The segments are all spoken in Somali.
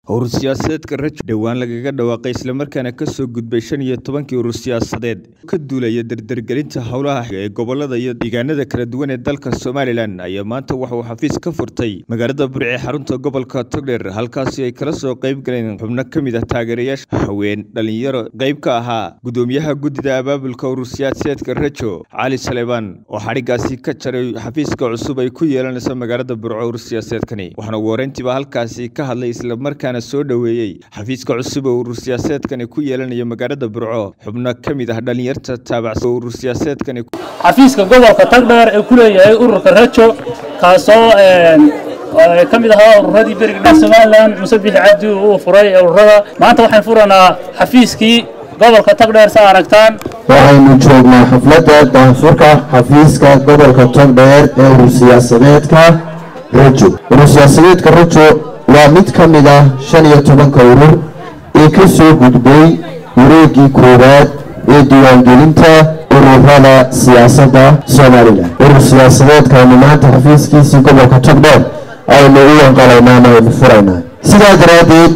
urur siyaasadeedka rajo dhowaan lagaga dhawaaqay islamarkaana kasoo gudbay shan iyo tobankii urur siyaasadeed ka duulaya dardargelinta howlaha ee gobolada iyo deegaanada kala duwan ee dalka somalilan ayaa maanta waxauu xafiis ka furtay magaalada burce xarunta gobolka togdheer halkaasi ay kala soo qayb galeen xubno ka mid ah taageerayaasha haween dhalinyaro qayb ka ahaa gudoomiyaha guddida abaabulka urur siyaasadeedka rajo cali saleebaan oo xadhigaasi ka jaray xafiiska cusub ay ku yeelanayso magaalada burco urur siyaasadeedkani waxaana ugu horeyntiiba halkaasi ka hadlay islamarkaana soo dhoweeyey xafiiska cusub oo urur siyaasadeedkani ku yeelanaya magaalada burco xubno ka mid ah dhalinyarta taabacsan urur siyaasadeedkani xafiiska gobolka tagdheer ee ku leeyahay ururka rajo kaasoo ka mid ahaa ururadii beriga somalilan muse bixi cabdi uu furay ururada maanta waxaan furanaa xafiiskii gobolka tagdheer sa aragtaan waxaynu joognaa xafladda daanfurka xafiiska gobolka togdheer ee urur siyaasadeedka rajo urur siyaasadeedka rajo waa mid ka mid ah shan iyo tobanka urur ee ka soo gudbay wareeggii koowaad ee diiwaangelinta ururada siyaasadda somalilan urur siyaasadeedkaaynu maanta xafiiskiisii gobolka togdheer aynu u wanqalaynaa ama aynu furaynaa sidaa daraaddeed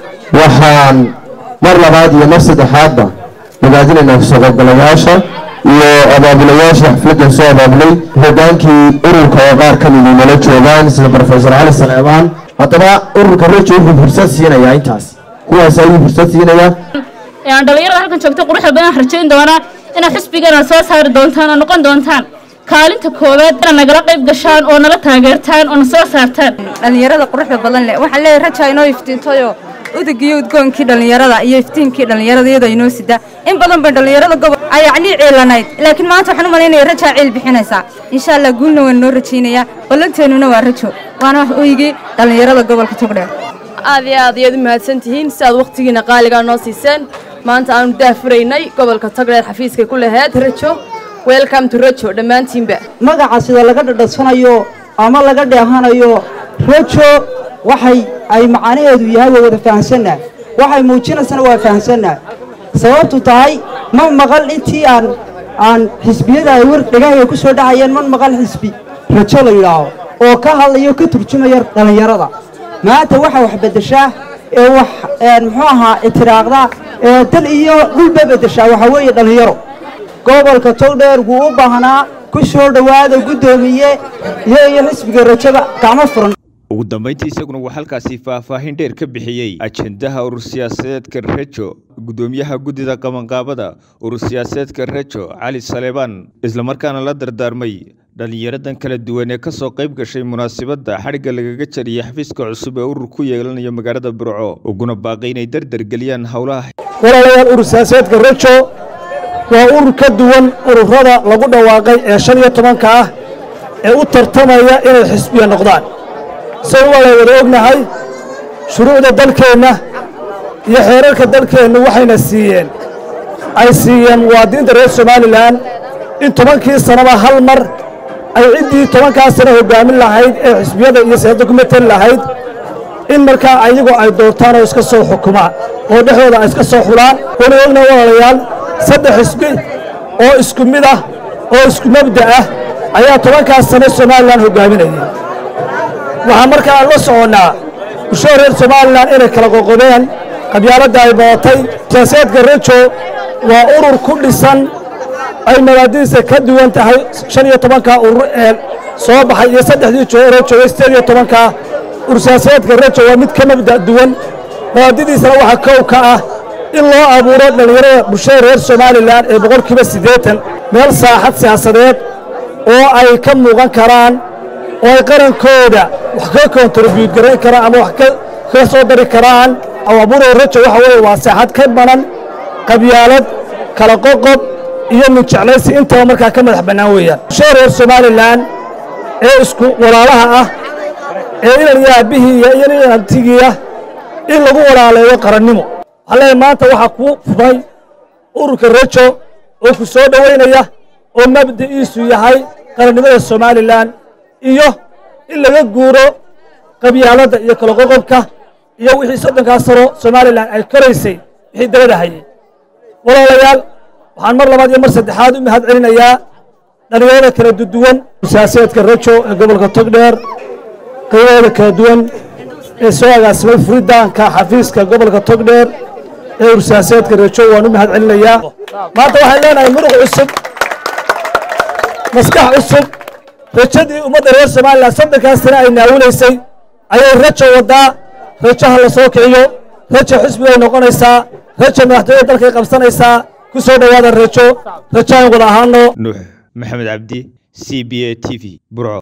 waxaan mar labaad iyo mar saddexaadba ogaadinaynaa kasoo qaybgalayaasha iyo abaabulayaasha xafladdan soo abaabulay hogaankii ururka oo qaar ka midii nala joogaan sida rofesor cali saleebaan haddaba ururka rajo wuxuu fursad siinayaa intaas kuwaas ayuu fursad siinayaa dhalinyarada halkan joogta quruxda badan rajayn doonaa inaad xisbigana soo saari doontaan oo noqon doontaan kaalinta koowaad inaad nagala qayb gashaan oo nala taageertaan oo na soo saartaan dhalinyarada quruxda badan leh waxaan leeyahay raja inoo iftiintayo udagiyo udgoonkii dhallinyarada iyo iftiinkii dhallinyarada iyadoo inoo sida in badan bay dhallinyarada gobol ay yacnii ciilanayd laakiin maanta waxaan u malaynaya rajaa ciil bixinaysaa insha allah guulna waan noo rajaynayaa ballanteennuna waa rajo waana wax oygii dhallinyarada gobolka togdheer aad iyo aad ayaad u mahadsan tihiin si aad wakhtigiina qaaligaa noo siiseen maanta aanu daafuraynay gobolka togdheer xafiiskay ku laheyd rajo welcome to rajo dhammaantiinba magaca sida laga dhadhadsanayo ama laga dheehanayo rajo waxay ay macanaheedu yahay waa wada fahamsannaha waxay muujinaysana waa fahamsannaha sababtu tahay ma maqal intii aan aan xisbiyada ay war dhegahaya ku soo dhacayeen ma maqal xisbi rajo la yidhaaho oo ka hadlayo ka turjumaya dhallinyarada maanta waxaa wax beddeshaa ee wax muxuu ahaa itiraaqda ee dal iyo dhulba beddeshaa waxaa weeye dhallinyaro gobolka togdheer wuu u baahnaa ku soo dhowaada guddoomiye iyo iyo xisbiga rajada gacmo furan ugu dambayntii isaguna waa halkaasi faahfaahin dheer ka bixiyey ajendaha urur siyaasadeedka rajo guddoomiyaha guddida qabanqaabada urur siyaasadeedka rajo cali saleebaan islamarkaana la dardaarmay dhallinyaradan kala duwan ee ka soo qayb gashay munaasabadda xadhigga lagaga jariyey xafiiska cusub ee urur ku yeelanayo magaalada burco uguna baaqay inay dardargeliyaan howlaha walaalayaal urur siyaasadeedka rajo waa urur ka duwan ururada lagu dhawaaqay ee shan iyo tobanka ah ee u tartamaya inay xisbiya noqdaan say wala wada ognahay shuruucda dalkeenna iyo xeerarka dalkeennu waxayna siiyeen ay siiyeen muwaadiniinta reer somalilan in tobankii sannaba hal mar ay ciddii tobankaas sano hoggaamin lahayd ee xisbiyada iyo siyaasadda ku mateli lahayd in markaa ayagu ay doortaan oo iska soo xukumaan oo dhexdooda ay iska soo xulaan wana ogna walaalayaal saddex xisbi oo isku mid ah oo isku mabda ah ayaa tobankaas sano somalilan hoggaaminayay waxaa markaa aan la soconnaa bulshada reer somalilan inay kala qoqobeen qabyaaladda ay badatay siyaasadeedka rajo waa urur ku dhisan ay mabaadidiisa ka duwan tahay shan iyo tobankaa urur ee soo baxay iyo saddexdii jooroo joogay sideed iyo tobankaa urur siyaasadeedka rajo waa mid ka mabda' duwan mabaadidiisana waxaa kow ka ah in loo abuuro dhallinyarada bulshada reer somalilan ee boqolkiiba siddeetan meel saaxad siyaasadeed oo ay ka muuqan karaan oo ay qarankooda wax ka kontribuyut garayn karaan ama wax ka soo dari karaan abuuro rajo waxa weeye waa saaxad ka banan qabyaalad kala qoqob iyo nujeclaysi intaba markaa ka madax bannaan weeyaan bulshada reer somalilan ee isku walaalaha ah ee inan iyo aabbihii iyo inan iyo abtigiiah in lagu walaaleeyo qarannimo waxaa leeyahay maanta waxaa kuu fumay ururka rajo oo ku soo dhowaynaya oo mabda'iisu yahay qarannimada somalilan iyo in laga guuro qabyaaladda iyo kala qoqobka iyo wixii soddonkaa sano somalilan ay koraysay wixii dabada hayay walaalayaal waxaan mar labaad iyo mar saddexaad u mahad celinayaa dhallinyarada kala duwan siyaasadeedka rajo ee gobolka togdheer qaybahooda kala duwan ee soo agaasimay furitaanka xafiiska gobolka togdheer ee ursiyaasadeedka rajo waan u mahad celinayaa maanta waxaan leenahay muruq cusub maskax cusub rajadii ummadda reer somalilan saddenkaasina ay naawinaysay ayay rajo waddaa rajaha la soo kiciyo rajo xisbigay noqonaysaa rajo madaxtooyada dalkay qabsanaysaa ku soo dhowaada rajo rajo aan wada ahaano nuux maxamed cabdi c b a t v burco